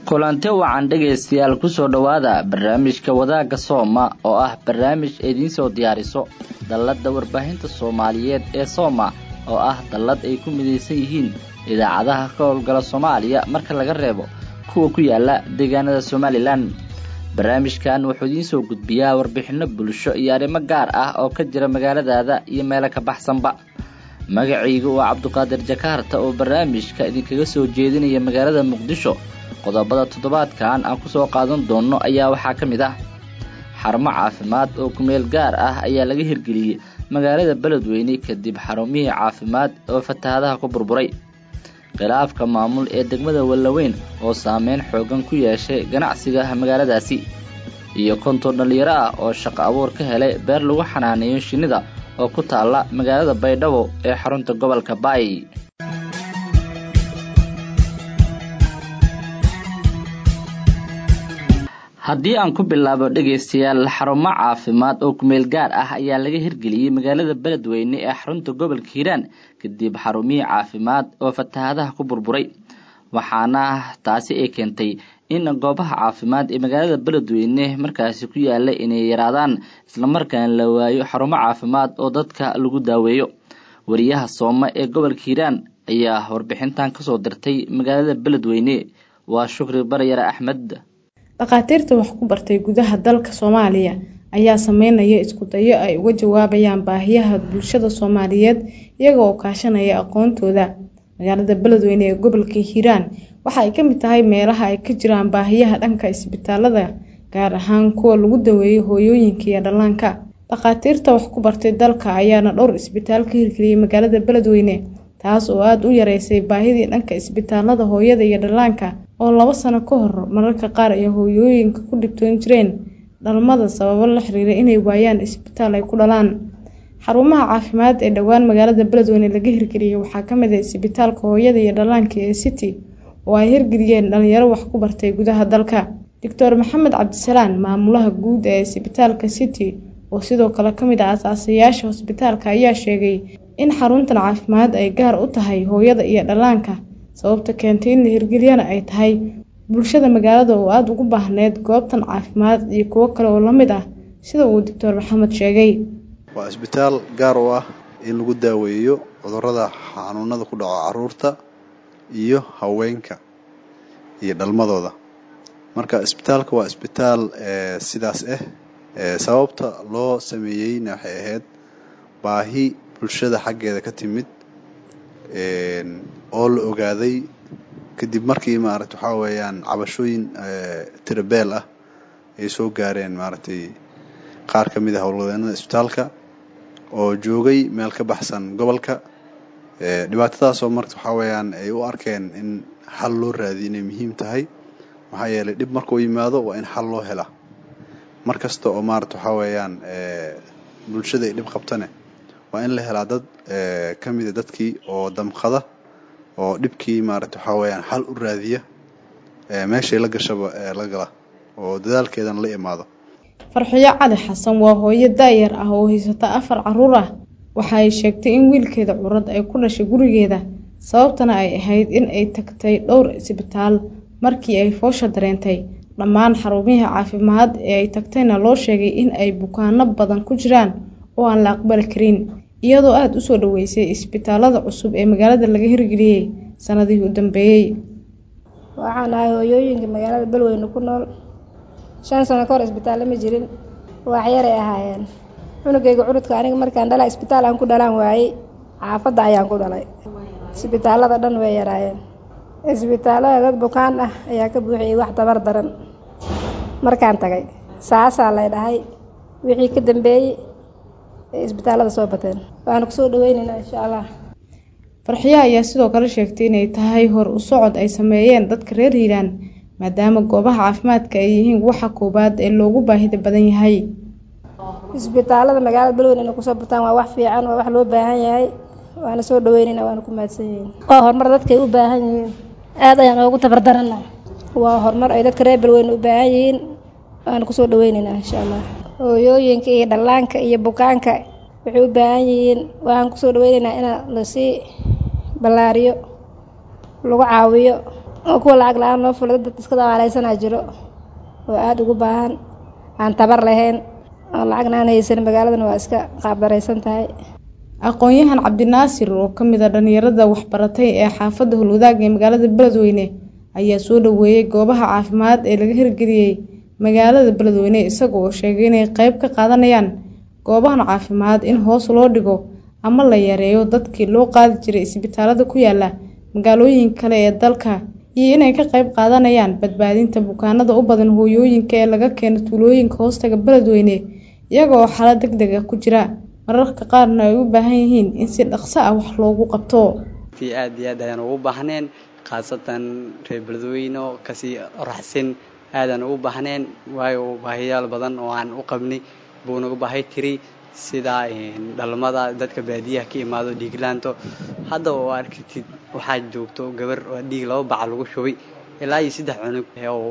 kulante wacan dhegaystayaal kusoo dhowaada barnaamijka wadaagga sooma oo ah barnaamij idiin soo diyaariso dalladda warbaahinta soomaaliyeed ee sooma oo ah dallad ay ku midaysan yihiin idaacadaha ka howlgala soomaaliya marka laga reebo kuwa ku yaala deegaanada somalilan barnaamijkan wuxuu idiin soo gudbiyaa warbixinno bulsho iyo arrimo gaar ah oo ka jira magaaladaada iyo meelo ka baxsanba magacaygu waa cabduqaadir jakaarta oo barnaamijka idinkaga soo jeedinaya magaalada muqdisho qodobada toddobaadkan aan kusoo qaadan doonno ayaa waxaa ka mid ah xarumo caafimaad oo kumeel gaar ah ayaa laga hirgeliyey magaalada beledweyne kadib xarumihii caafimaad oo fatahadaha ku burburay khilaafka maamul ee degmada wallaweyn oo saameyn xoogan ku yeeshay ganacsiga magaaladaasi iyo konton dhallinyaro ah oo shaqo abuur ka helay beer lagu xanaaneeyo shinnida oo ku taalla magaalada baydhabo ee xarunta gobolka baay haddii aan ku bilaabo dhegaystayaal xarumo caafimaad oo kumeel gaar ah ayaa laga hirgeliyey magaalada beledweyne ee xarunta gobolka hiiraan kadib xarumihii caafimaad oo fatahadaha ku burburay waxaana taasi ay keentay in goobaha caafimaad ee magaalada beledweyne markaasi ku yaala inay yaraadaan islamarkaana la waayo xarumo caafimaad oo dadka lagu daaweeyo wariyaha soome ee gobolka hiiraan ayaa warbixintan kasoo dirtay magaalada beledweyne waa shukri baryare axmed dhakhaatiirta wax ku bartay gudaha dalka soomaaliya ayaa sameynaya isku dayo ay uga jawaabayaan baahiyaha bulshada soomaaliyeed iyaga oo kaashanaya aqoontooda magaalada beledweyne ee gobolka hiiraan waxa ay kamid tahay meelaha ay ka jiraan baahiyaha dhanka isbitaalada gaar ahaan kuwa lagu daweeyo hooyooyinka iyo dhallaanka dhakhaatiirta wax ku bartay dalka ayaana dhowr isbitaal ka hirgeliyay magaalada beledweyne taas oo aada u yareysay baahidii dhanka isbitaalada hooyada iyo dhallaanka oo labo sano ka hor mararka qaar ay hooyooyinka ku dhibtoon jireen dhalmada sababo la xiriira inay waayaan isbitaal ay ku dhalaan xarumaha caafimaad ee dhowaan magaalada beledweyne laga hirgeliyey waxaa kamid ah isbitaalka hooyada iyo dhallaanka ee city oo ay hirgeliyeen dhalinyaro wax ku bartay gudaha dalka doctor maxamed cabdisalaan maamulaha guud ee isbitaalka city oo sidoo kale kamid ah asaasayaasha hosbitaalka ayaa sheegay in xaruntan caafimaad ay gaar u tahay hooyada iyo dhallaanka sababta keentay in la hirgeliyana ay tahay bulshada magaalada oo aada ugu baahneyd goobtan caafimaad iyo kuwo kale oo lamid ah sida uu doctor maxamed sheegay waa isbitaal gaar u ah in lagu daaweeyo cudurada xanuunada ku dhaco caruurta iyo haweenka iyo dhalmadooda marka isbitaalka waa isbitaal sidaas ah sababta loo sameeyeyna waxay ahayd baahi bulshada xaggeeda ka timid oo la ogaaday kadib markii maarata waxaa weeyaan cabashooyin tirabeel ah ay soo gaareen maaragtay qaar ka mid ah howlwadeenada isbitaalka oo joogay meel ka baxsan gobolka dhibaatadaasoo marka waxaa weeyaan ay u arkeen in xal loo raadiyo inay muhiim tahay maxaa yeelay dhib markuu yimaado waa in xal loo hela mar kasta oo maarata waxaa weeyaan bulshada ay dhib qabtane waa in la helaa dad ka mida dadkii oo damqada oo dhibkii maarata waxaa weeyaan xal u raadiya meeshay la gashaba la gala oo dadaalkeedana la imaado farxiyo cali xasan waa hooyo daayar ah oo haysata afar caruur ah waxa ay sheegtay in wiilkeeda curad ay ku dhashay gurigeeda sababtana ay ahayd in ay tagtay dhowr isbitaal markii ay foosha dareentay dhammaan xarumihii caafimaad ee ay tagtayna loo sheegay in ay bukaano badan ku jiraan oo aan la aqbali karin iyadoo aada usoo dhaweysay isbitaalada cusub ee magaalada laga hirgeliyey sanadihii u dambeeyey waxaan ahay hooyooyinka magaalada beledweyne ku nool shan sano ka hor isbitaallo ma jirin waaxyaray ahaayeen cunugayga curudka aniga markaan dhalaa isbitaal aan ku dhalaan waayey xaafadda ayaan ku dhalay isbitaallada dhan way yaraayeen isbitaallada dad bukaan ah ayaa ka buuxiyey wax tabar daran markaan tagay saasaa lay dhahay wixii ka dambeeyey ee isbitaallada soo bateen waanu kusoo dhaweyneynaa insha allah farxiyo ayaa sidoo kale sheegtay inay tahay hor u socod ay sameeyeen dadka reer hiiraan maadaama goobaha caafimaadka ay yihiin waxa koowaad ee loogu baahida badan yahay isbitaallada magaalada beledweyne inay kusoo bataan waa wax fiican waa wax loo baahan yahay waana soo dhaweyneynaa waana ku mahadsan yihiin waa horumar dadkay u baahan yihiin aada ayaan oogu tabardarana waa horumar ay dadka reer beledweyne u baahan yihiin waana kusoo dhaweyneynaa insha allah hooyooyinka iyo dhallaanka iyo bukaanka waxay u baahan yihiin waxaan kusoo dhaweyneynaa in lasii ballaariyo lagu caawiyo oo kuwa lacag la-aan loo fulay dad iska dawaaleysanaa jiro oo aada ugu baahan aan tabar lahayn oo lacagna aan haysan magaaladana waa iska qaabdaraysan tahay aqoon-yahan cabdinaasir oo ka mid a dhalinyarada waxbaratay ee xaafadda holwadaag ee magaalada beledweyne ayaa soo dhaweeyey goobaha caafimaad ee laga hirgeliyey magaalada beledweyne isaga oo sheegay inay qeyb ka qaadanayaan goobahan caafimaad in hoos loo dhigo ama la yareeyo dadkii loo qaadi jiray isbitaalada ku yaala magaalooyin kale ee dalka iyo inay ka qeyb qaadanayaan badbaadinta bukaanada u badan hooyooyinka ee laga keeno tuulooyinka hoostaga beledweyne iyaga oo xaalad deg deg ah ku jira mararka qaarna ay u baahan yihiin in si dhaqso ah wax loogu qabto aad iyo aad ayaan ugu baahneen khaasatan reer beledweyne oo kasii oraxsin aadaan ugu baahneen waayo baahiyaal badan oo aan u qabnay buu nagu baahay tiri sida dhalmada dadka baadiyaha ka imaado dhiiglaanto hadda oo arkatid waxaa joogto gabar oo dhiig laba baca lagu shubay ilaa iyo saddex cunug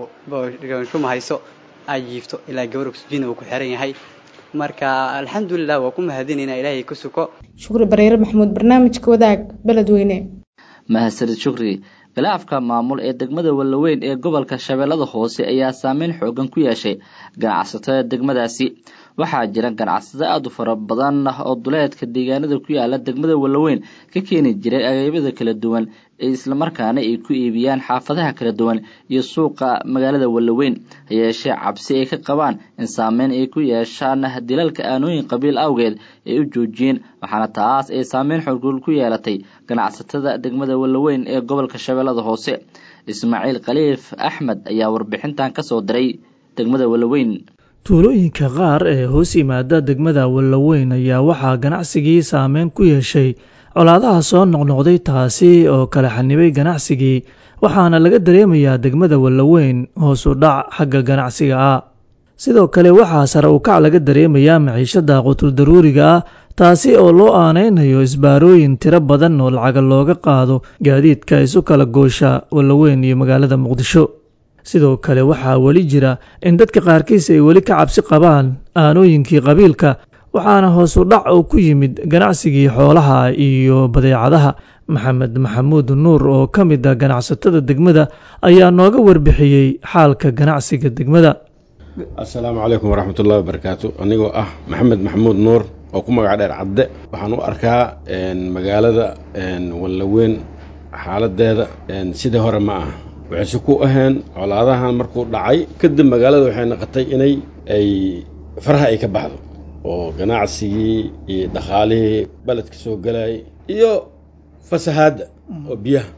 oo shuma hayso ay jiifto ilaa gabar oxygen uu ku xiran yahay marka alxamdulilah waa ku mahadinayna ilaahay ku suko shukri bareere maxamuud barnaamijka wadaag beledweyne mahadsanid shukri khilaafka maamul ee degmada wallaweyn ee gobolka shabeellada hoose ayaa saameyn xoogan ku yeeshay ganacsatada degmadaasi waxaa jira ganacsado aada u fara badan oo duleedka deegaanada ku yaala degmada wallaweyn ka keeni jiray agaybada kala duwan ee islamarkaana ay ku iibiyaan xaafadaha kala duwan iyo suuqa magaalada wallaweyn hayeeshee cabsi ay ka qabaan in saameyn ay ku yeeshaan dilalka aanooyin qabiil awgeed ay u joojiyeen waxaana taas ay saameyn xogul ku yeelatay ganacsatada degmada wallaweyn ee gobolka shabeellada hoose ismaaciil khaliif axmed ayaa warbixintan ka soo diray degmada wallaweyn tuulooyinka qaar ee hoos yimaada degmada wallaweyn ayaa waxaa ganacsigii saameyn ku yeeshay colaadaha soo noqnoqday taasi oo kala xanibay ganacsigii waxaana laga dareemayaa degmada wallaweyn hoos u dhac xagga ganacsiga ah sidoo kale waxaa sare u kac laga dareemayaa maciishada qutuldaruuriga ah taasi oo loo aanaynayo isbaarooyin tiro badan oo lacaga looga qaado gaadiidka isu kala goosha wallaweyn iyo magaalada muqdisho sidoo kale waxaa weli jira in dadka qaarkiis ay weli ka cabsi qabaan aanooyinkii qabiilka waxaana hoos u dhac oo ku yimid ganacsigii xoolaha iyo badeecadaha maxamed maxamuud nuur oo ka mid a ganacsatada degmada ayaa nooga warbixiyey xaalka ganacsiga degmada assalaamu calaykum waraxmatullahi wabarakaatu anigoo ah maxamed maxamuud nuur oo ku magac dheer cadde waxaan u arkaa magaalada wallaweyn xaaladeeda sidii hore ma ah waxayse ku aheen colaadahan markuu dhacay kadib magaalada waxay noqotay inay ay faraha ay ka baxdo oo ganacsigii iyo dhaqaalihii beledka soo galayay iyo fasahaadda oo biyaha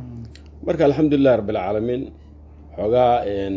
marka alxamdulilahi rabbilcaalamiin xoogaa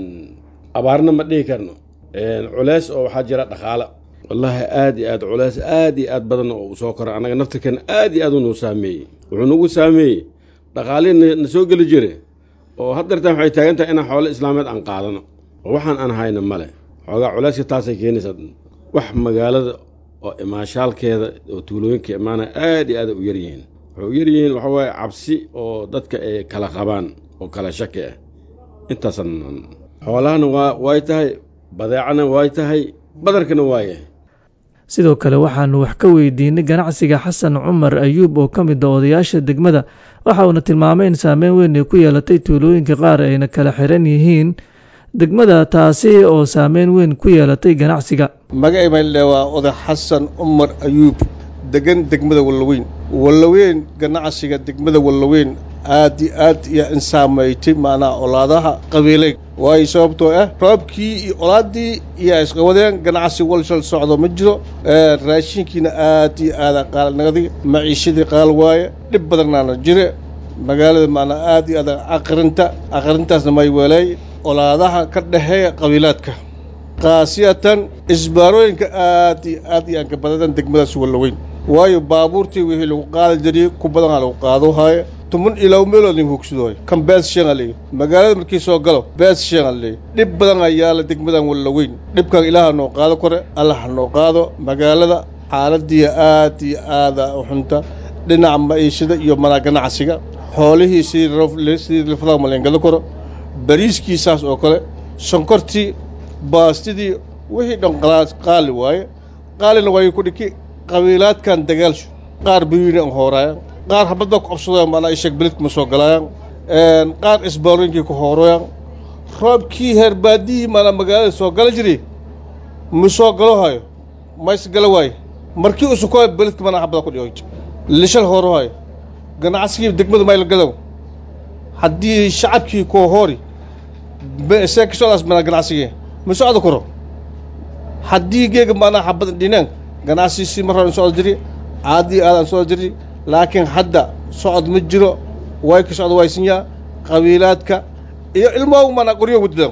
abaarna ma dhihi karno culeys oo waxaa jira dhaqaala wallaahi aad iyo aad culeys aad iyo aad badan oo u soo kora annaga naftirkeena aad iyo aad unuu saameeyey wuxuu nagu saameeyey dhaqaalihii na soo geli jire oo haddeertaan waxay taagan tahay inaan xoolo islaameed aan qaadano oo waxaan aan hayna male xoogaa culeyska taasay keenaysaa wax magaalada oo imaanshaalkeeda oo tuulooyinka imaanaya aad iyo aad u yaryihiin waxay u yaryihiin waxa waaye cabsi oo dadka ay kala qabaan oo kala shaki ah intaasan xoolahana waa way tahay badeecana way tahay badarkana waayahay sidoo kale waxaanu wax ka weydiinay ganacsiga xasan cumar ayuub oo ka mid a odayaasha degmada waxa uuna tilmaamay in saameyn weyn ay ku yeelatay tuulooyinka qaar ayna kala xiran yihiin degmada taasi oo saameyn weyn ku yeelatay ganacsiga magacay mayle waa oday xasan cumar ayuub degan degmada wallaweyn wallaweyn ganacsiga degmada wallaweyn aad iyo aad iyo in saameeytay macnaha colaadaha qabiileed waayo sababtoo ah roobkii iyo colaaddii iyo isqawadeen ganacsi walshal socdo ma jiro raashinkiina aad iyo aada qaalnaqdi maciishadii qaal waaye dhib badannaana jire magaalada macnaa aad iyo aad aqrinta aqrintaasna may weelay colaadaha ka dhexeeya qabiilaadka khaasiyatan isbaarooyinka aad iyo aad iyo aan ka badadan degmadaas wallaweyn waayo baabuurtii wixii lagu qaadi jiriyey ku badanaa lagu qaado haaye tuman ilaa meelood nin hogsadooy kan bees sheegan leeyahy magaalada markii soo galo bees sheegan leeyahy dhib badan ayaa la degmadan wallaweyn dhibkan ilaaha noo qaado kore allah ha noo qaado magaalada xaaladii aad iyo aada u xunta dhinaca maciishada iyo manaa ganacsiga xoolihii sidii sidii lafadaha maleengado koro bariiskii saas oo kale sonkortii baastidii wixii dhan qaali waaye qaalina waayo ku dhiki qabiilaadkan dagaalshu qaar biyuuni an hooraayan qaar habadba ku qabsadooyan maanaa isheeg belidkuma soo galaayaan qaar isboorinkii ku hooroyan roobkii heer baadihii maanaa magaalada soo gala jiray ma soo galo hayo mays gala waaye markii usukoa beledka manaa xabada ku dhigo lishal hooro hayo ganacsigii degmada mayla gadow haddii shacabkii koo hoori see ka socdaas manaa ganacsigii ma socdo karo haddii geega maanaa xabada dhinaan ganacsiisi mar hore in socdo jiri aadii aadaan socdo jiri laakiin hadda socod ma jiro way ka socdo waysinyaa qabiilaadka iyo ilmoogu maanaa qoryo wadada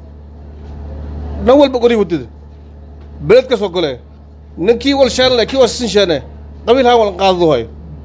dhan walba qoryo wadada beled ka soo gole ninkii wal sheelne kii wal sin sheene qabiil haan wal qaadadu hayo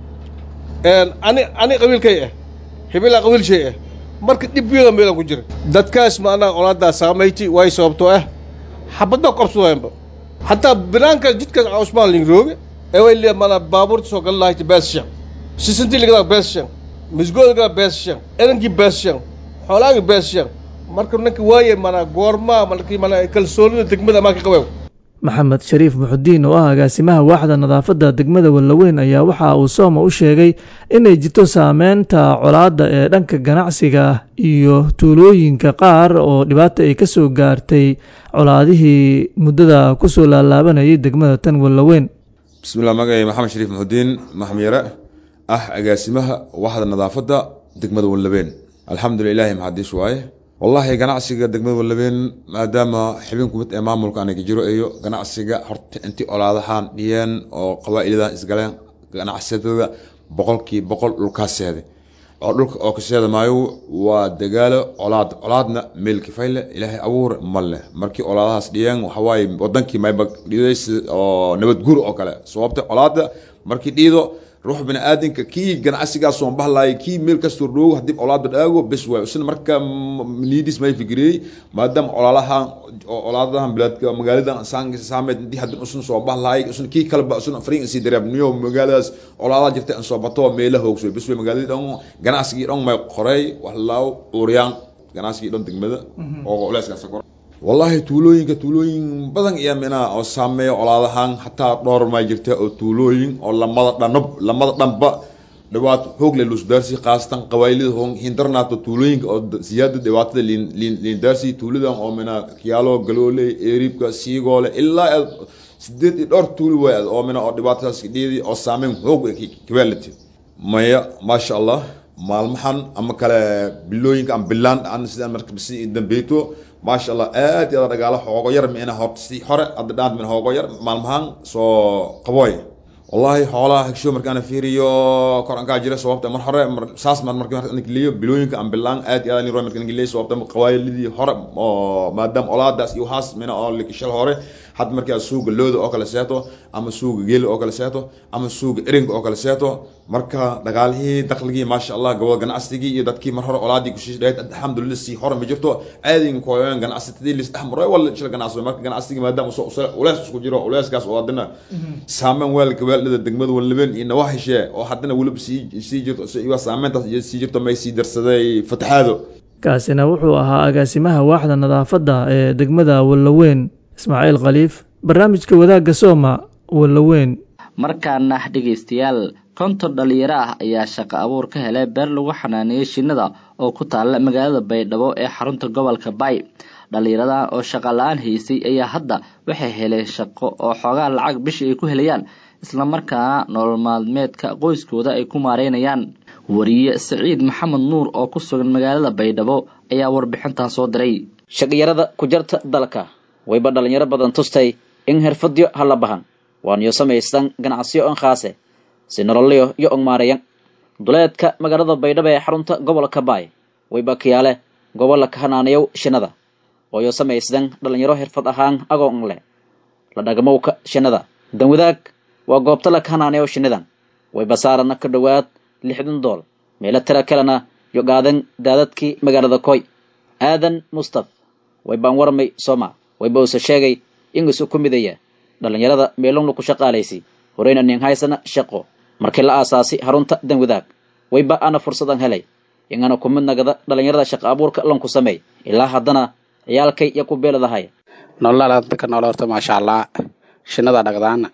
ani ani qabiilkay ah hebelaa qabiil shay ah marka dhib weeda meelan ku jira dadkaas maanaa olaadaa saamayti way sababtoo ah xabadda qabsadooyanba hataa binaanka jidkaas cusmaan lingrooge ee way lee maanaa baabuurta soo gali lahayta beesshan sisintii ligadaa beesshan misgoodgaa beesshan erankii beesshan xoolaagii beesshan marka ninka waaye maanaa goormaa markii maanaa kalsoonida degmada amaa ka qabeew maxamed shariif muxudiin oo ah agaasimaha waaxda nadaafadda degmada wallaweyn ayaa waxa uu sooma u sheegay inay jirto saameynta colaadda ee dhanka ganacsiga iyo tuulooyinka qaar oo dhibaata ay ka soo gaartay colaadihii muddada ku soo laalaabanayay degmada tan wallaweyn bismillah magacay maxamed shariif muxudiin maxmiyare ah agaasimaha waaxda nadaafadda degmada wallaweyn alxamdulillah ilaahi maxadiis waaye wallaahi ganacsiga degmada wallabeen maadaama xibinku mid ee maamulka aniga jiro iyo ganacsiga horta intii olaadahaan dhiyeen oo qabaa'iladan isgaleen ganacsatada boqolkii boqol dhulkaaseeda oo dhulka oo kaseeda maayo waa dagaalo colaad colaadna meel kifayle ilaahay abuur ma leh markii olaadahaas dhiyeen waxawaaye wadankii mayba dhidays oo nabad guur oo kale sababta colaada markii dhiido ruux bini aadamka kii ganacsigaas soon bahlaayay kii meel kastoo dhoogo haddii colaadba dhaago bes waay isna marka liidis may fikiriyey maadaama colaalahan colaadahan bilaadka magaaladan saameed intii haddii usun soo bahlaayay usna kii kaleba usna fariin isii dareebniyo magaaladaas colaadaha jirta in soo bato meela hoogso bes way magaaladii dhan ganacsigii dhan may qorey wahlaaw uuriyaan ganacsigii dhan degmada oo culeyskaas kor wallaahi tuulooyinka tuulooyin badan iyo mina oo saameeya colaadahan hataa dhowr maa jirta oo tuulooyin oo lamada dhanab lamada dhanba dhawaad hoog le lusdaarsi khaasatan qabaylida hindarnaata tuulooyinka oo siyaada dhibaatada liindaarsi tuuladan oo mina kiyaalo galoole eeriibka siigoole ilaa sideed iyo dhowr tuuli way oo mina oo dhibaatadaas dhiidi oo saameyn hoog kabaalati maya maasha allah maalmahan ama kale bilooyinka ama bilaan aan sidaan marka si dambeeto maasha allah aad iyo aad dhagaalo hoogo yar mina horta si hore hadda dhaan min hoogo yar maalmahan soo qabooy wallahi xoolaha hegsho markaan fiiriyo kor aan kaa jira sababta mar hore saas mar markii markaan geliyo bilooyinka aan bilaan aad iyo aad in markaan geliyo sababta qawaayilidii hore oo maadaama olaadaas iyo waxaas mina oo likishal hore had markaa suuga looda oo kale seeto ama suuga geela oo kale seeto ama suuga eringa oo kale seeto marka dhagaalihii dakhligii maasha allah gobol ganacsigii iyo dadkii mar hore olaadii kusii dhayd alxamdulillah si hore ma jirto aadin kooyaan ganacsatadii lis dhexmaray wala shil ganacsi marka ganacsigii maadaama soo ulees isku jiro uleyskaas oo haddana saameyn weelka weelada degmada walabeen iyo nawaaxishee oo haddana weliba sii sii jirto iyo saameyntaas iyo sii jirto may sii darsaday fataxaado kaasina wuxuu ahaa agaasimaha waaxda nadaafadda ee degmada wallaweyn ismaaciil khaliif barnaamijka wadaagga sooma wallaweyn markaana dhegaystayaal konton dhalinyaro ah ayaa shaqo abuur ka helay beer lagu xanaaneeyey shinnada oo ku taalla magaalada baydhabo ee xarunta gobolka bay dhalinyaradan oo shaqa la-aan haysay ayaa hadda waxay heleen shaqo oo xoogaa lacag bishii ay ku helayaan islamarkaana nolol maalmeedka qoyskooda ay ku maareynayaan wariye siciid maxamed nuur oo ku sugan magaalada baydhabo ayaa warbixintan soo diray shaqiyarada ku jarta dalka wayba dhalinyaro badan tustay in xirfadyo hala bahan waaniyo samaystan ganacsiyo on khaase si nololyo yo ong maareyan duleedka magaalada baydhabo ee xarunta gobolka baay wayba kiyaale gobolla ka hanaanayow shinnada ooyo samaysdan dhalinyaro xirfad ahaan agoon leh la dhagmowka shinnada danwadaag waa goobta la ka hanaanayow shinnidan wayba saarana ka dhowaad lixdan dool meelo tira kalena yo qaadan daadadkii magaalada koy aadan mustaf waybaan warmay sooma wayba uuse sheegay in isu ku midaya dhalinyarada meelowna ku shaqaalaysi horeyna nin haysana shaqo markii la aasaasi harunta danwadaag wayba ana fursadan helay ingana ku mid nagada dhalinyarada shaqa abuurka lanku sameey ilaa haddana ciyaalkay iyo ku beeladahay nololadka nool horta maasha allah shinada dhagdaana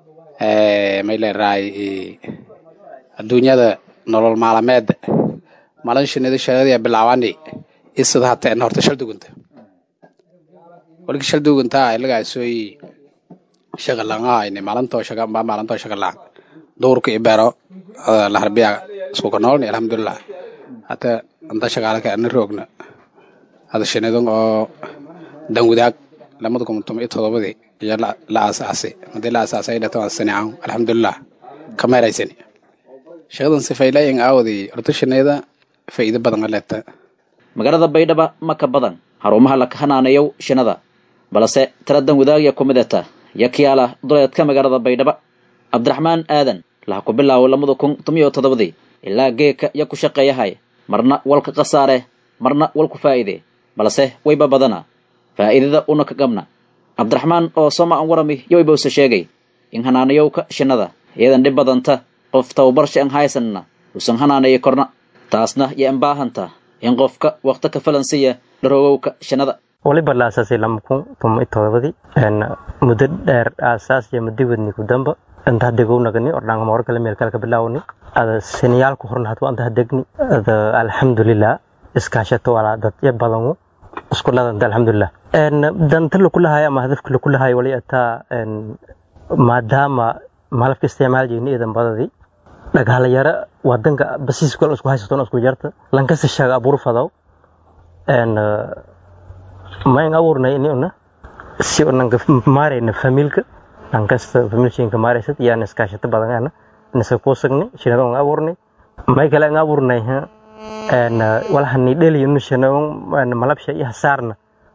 may leerahay adduunyada nolol maalameeda malin shinida shaqadii bilaawani isida hata en horta shal dugunta walki shal dugunta ilagaa sooyi shaqa langahayni malintoo shaqa ba malintoo shaqa lang duurka ibero laharbiya isku kanoolni alhamdulilah hata anta shaqaalaka ana roogna hada shinidan oo danwadaag lamada kun toban iyo todobadii iyo la aasaasay hadii la aasaasay dhatan sanican alxamdulilah kameeraysani shaqadan sifaylayin aawadi horta shinida faa'iido badan leeta magaalada baydhaba ma ka badan xarumaha la kahanaaneeyow shinada balse tira danwadaagya ku midata yakiyaala duleedka magaalada baydhaba cabdiraxmaan aadan laha ku bilaabo lamada kun toban iyo toddobadii ilaa geeka ya ku shaqeeyahay marna walka khasaare marna walku faa'iide balse wayba badana faa'iidada una ka qabna cabdiraxmaan oo soma an warami yowaybawse sheegay in hanaanayowka shinada iyadan dhib badanta qof tababarsha an haysanna usan hanaanayo korna taasna yo an baahanta in qofka wakti ka falansiya dharogowka shinada waliba la aasaasay lama kun toban iyo todobadii muddo dheer aasaas iyo muddo wadni ku damba anta hadegownagani ordhaanga mawar kale meel kale ka bilaawni ada siniyaalku horna hatu anta hadegni ada alxamdulilah iskaashato wala dad ya badanu isku ladanta alxamdulilah danta lakulahayo ama hadafka lakulahayo wali ataa maadaama malabka isticmaal jeyni idan badadii dhagaalayara wadanka basiiskal isku haysaton isku jarta lankasta shaga abur fadaw mayn abuurnay inuna si nanka maarayna familka lankasta familshinka maaraysad yaan iskaashata badan nisa kuusagni shinada on abuurnay may kale an abuurnay walahani dheli inu shinada malabsha iyo hasaarna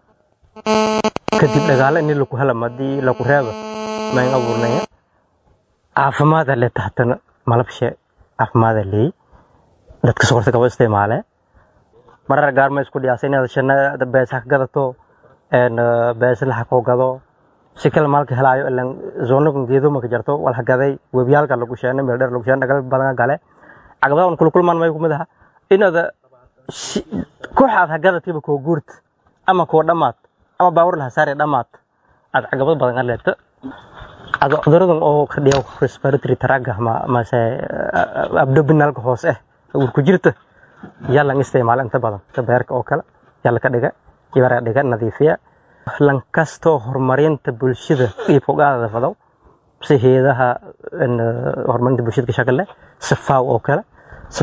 kadib dhagaala ini laku helam hadii laku reeba mayn abuurnay caafimaada le tahtana malabsha caafimaada leey dadka sokorta kaba isticmaale marar gaar ma isku dhiyaasa inaad shanada beesa ka gadato beesa laxa koo gado si kale maalka helaayo ilan zoonakan geedo maka jarto walha gaday webiyaalka lagu sheena meel dheer lagu sheena dhagal badan gale caqabada on kulkulmaan may kumid aha inaada kooxaad ha gadatiba koo guurt ama koo dhammaad ama baawar laha saare dhammaad aad caqabad badan ka leebta ada cuduradan oo ka dhiya respiratory traga mase abdominalka hoos eh urku jirta yaa lang isticmaala inta badan ka beerka oo kale yaa laka dhiga ibara dhiga nadiifiya lan kastoo horumarinta bulshada dhiibka ugaadada fadaw si heedaha horumarinta bulshada ka shaqale si faw oo kale si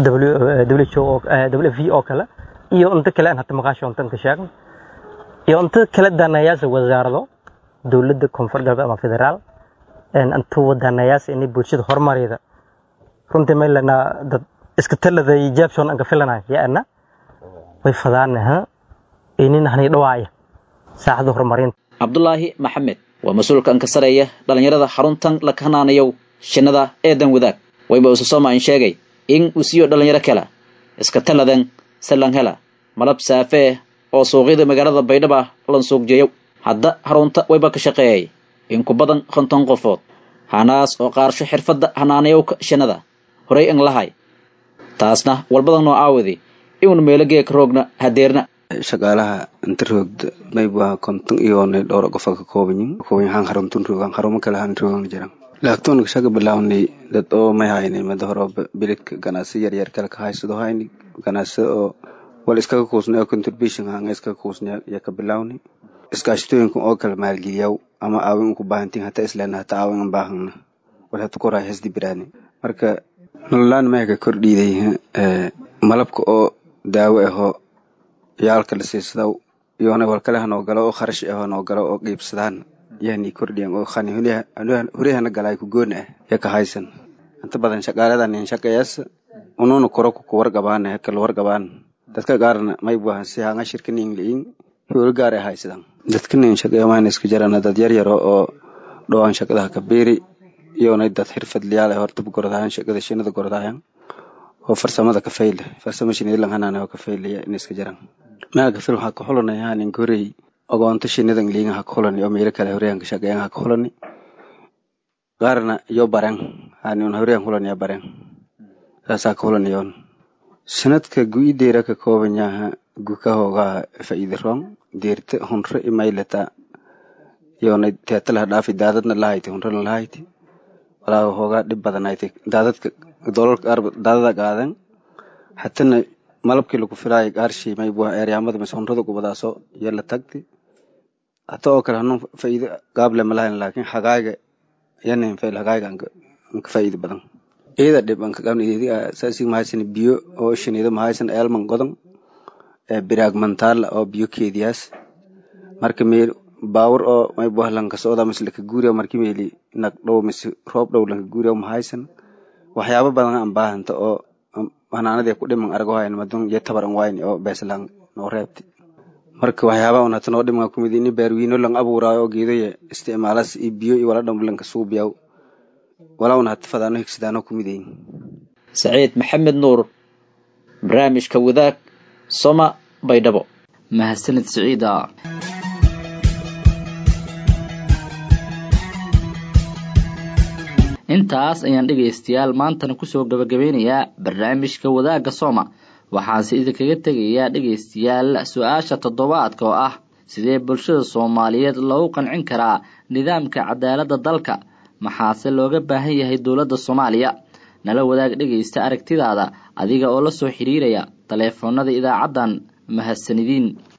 w v oo kale iyo inta kale aan hata maqaasho inta ka sheegno iyo inta kale danayaasha wasaarado dowladda koonfur galbeed ama federaal inta wadanayaasha inay bulshada horumarida runtii maylana dad iska talada jaabson anka filanay yaana way fadaanaha inin hani dhawaaya saacada horumarinta cabdulaahi maxamed waa mas-uulka anka sareeya dhallinyarada xaruntan la kahanaanayow shinada eedan wadaag wayba ususoma in sheegay in uu siiyo dhallinyaro kale iska taladan salan hela malab saafee oo suuqyada magaalada baydhaba lan suuqjeeyow hadda xarunta wayba ka shaqeeyay in ku badan konton qofood hanaas oo qaarsho xirfadda hanaanayowka shinada horay an lahay taasna walbadan noo aawadi inuun meelogee ka roogna hadeerna shaqaalaha inta roogda mayba konton iyoonay dhowr qofa ka koobanyin koobanyahaan haruntun roogan harumo kale han roogan jiran laaktoonka shaqa bilawnay dad oo may haynay mada hore bilidka ganacsi yaryar kale ka haysado hayni ganacsi oo wal iskaga kuusnay oo contribution hanga iskaga kuusnay ya ka bilawnay iskaashatooyinka oo kale maalgeliyaw ama aawin unku baahantiin hata islena hata aawin an baahangna wal hata koraa hesdi biraani marka nololaan maya ka kordhiiday malabka oo daawo ahoo yaalka la siisadaw iyoona walkale hanoo galo oo kharash ahoo noo galo oo qiibsadaan yani kordhiyan oo khani hurihana galay ku gooni ah ya ka haysan inta badan shaqaaladan in shaqeeyas ununa koro ku wargabaan kala wargabaan dadka qaarna may buahan si hanga shirkanin liin hool gaar ay haysadan dadkana in shaqeeya maan iska jarana dad yar yaro oo dhowaan shaqadaha ka beeri iyoona dad xirfadlayaal ah horta gordaayan shaqada shinada gordaayan oo farsamada ka fayle farsamo shinida lan hanaan oo ka faylaya in iska jaran meel ka fil waxaa ka xulanaya hanin gorey ogoonto shinidan liinga ha ka xulani oo meelo kale horeyaan ka shaqeeyan ha ka xulani qaarna iyo baren hanin horeyaan xulaniya baren saasaa ka xulaniyoon sanadka gu'ideera ka kooban yaha guka hoogaa faa'iida roon deerta hunre imaylata iyoona teetalaha dhaafi daadadna lahayti hunrena lahayti walaa hoogaa dhib badanayti daadadka dolalka qaar daadada qaadan hatana malabkii lagu filaayay gaarshii maybuha eeryaamada mise hunrada gubadaaso iyo la tagti hata oo kale hanuun faa'iido gaable malahayn laakiin hagaayga yanin fail hagaayga anka faa'iido badan iyada dhib anka qabna iyadiga saasi mahaysan biyo oo shinido mahaysan eelman godan ee biraag mantaala oo biyo keediyaas marka meel baawur oo maybuha lanka socda mise laka guuriya marki meeli nag dhow mise roob dhow lanka guuriya mahaysan waxyaabo badan aan baahanta oo hanaanadii ku dhiman argo hayn madun iyo tabar an wayni oo beeslang noo reebti marka waxyaaba un hata noo dhiman kumid ini beerwiino lang abuuraayo oo geedoya isticmaalas iyo biyo iyo wala dhanba lanka suubiyaw wala un hata fadaano higsidaano kumidayin saciid maxamed nuur barnaamijka wadaag soma baydhabo mahadsanid siciida intaas ayaan dhegaystayaal maantana kusoo gabagabeynayaa barnaamijka wadaagga sooma waxaanse idinkaga tegayaa dhegaystayaal su-aasha toddobaadka oo ah sidee bulshada soomaaliyeed loogu qancin karaa nidaamka cadaaladda dalka maxaase looga baahan yahay dowladda soomaaliya nala wadaag dhegaysta aragtidaada adiga oo la soo xiriiraya taleefoonada idaacaddan mahadsanidin